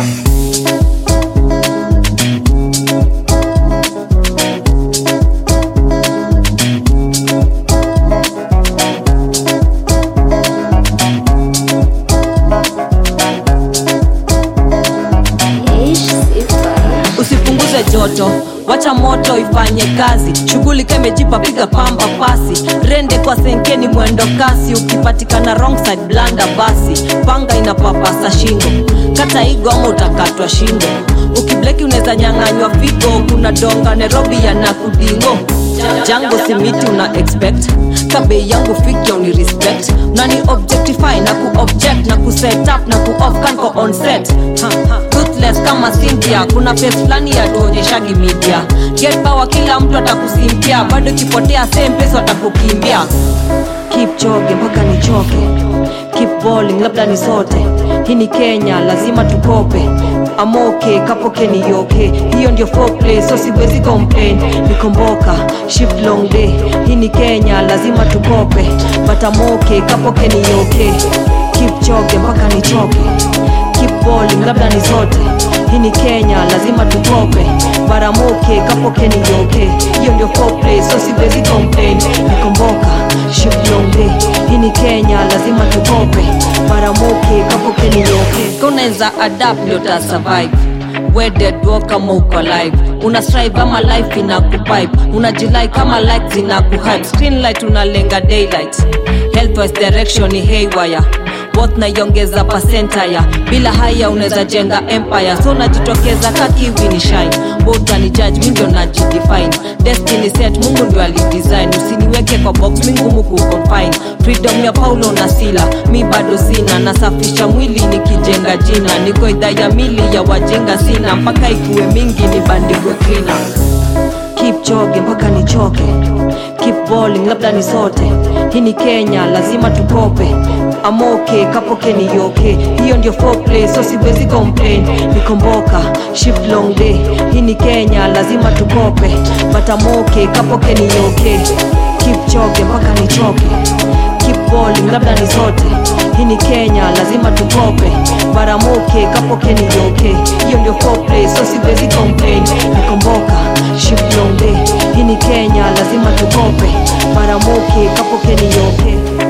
usipunguze joto wacha moto ifanye kazi shughuli kemejipa piga pamba pasi rende kwa senkeni mwendo kasi ukipatikana wrong side blanda basi panga inapapasa shingo kata igo ama utakatwa shingo ukibleki unaweza nyang'anywa figo kuna donga nairobi yana kudingo jango simiti una expect kabei yangu fikya uni respect nani objectify na kuobject na kuset up na kuoff kanko on set ha, ha. Ruthless kama Cynthia kuna face fulani ya tuonyeshagi media get power kila mtu atakusimpia bado ikipotea same place watakukimbia keep choge mpaka nichoke keep balling labda ni sote hii ni kenya lazima tukope amoke kapoke ni yoke hiyo ndio foreplay so siwezi complain nikomboka shift long day hii ni kenya lazima tukope but amoke kapoke ni yoke keep choge mpaka nichoke keep balling labda ni zote hii ni kenya lazima tukope baramoke kapoke ni yoke hiyo ndio foreplay so siwezi complain nikomboka shift long day hii ni kenya lazima tukope baramoke kapoke ni yoke kaunaweza adapt ndio ta survive wedded walk kama uko live una strive ama life ina kupipe unajilai kama like zina kuhype screen light unalenga daylight healthwise direction ni haywire both naiongeza pasentaya bila haya unaweza jenga empire so najitokeza kakiwi ni shine both ni judge mi ndio najidefine destiny set mungu ndio alidesign usiniweke kwa box mi ngumu kuconfine freedom ya paulo na sila mi bado sina nasafisha mwili nikijenga jina niko idhaa ya mili ya wajinga sina mpaka ikuwe mingi nibandikwe klina keep choge mpaka nichoke keep balling labda ni sote hii ni kenya lazima tukope amoke kapoke ni yoke hiyo ndio foreplay so siwezi complain nikomboka shift long day hii ni kenya lazima tukope but amoke kapoke ni yoke keep choge mpaka nichoke keep balling labda ni sote hii ni kenya lazima tukope baramoke kapoke ni yoke hiyo ndio foreplay so siwezi complain nikomboka shift long day hii ni kenya lazima tukope baramoke kapoke ni yoke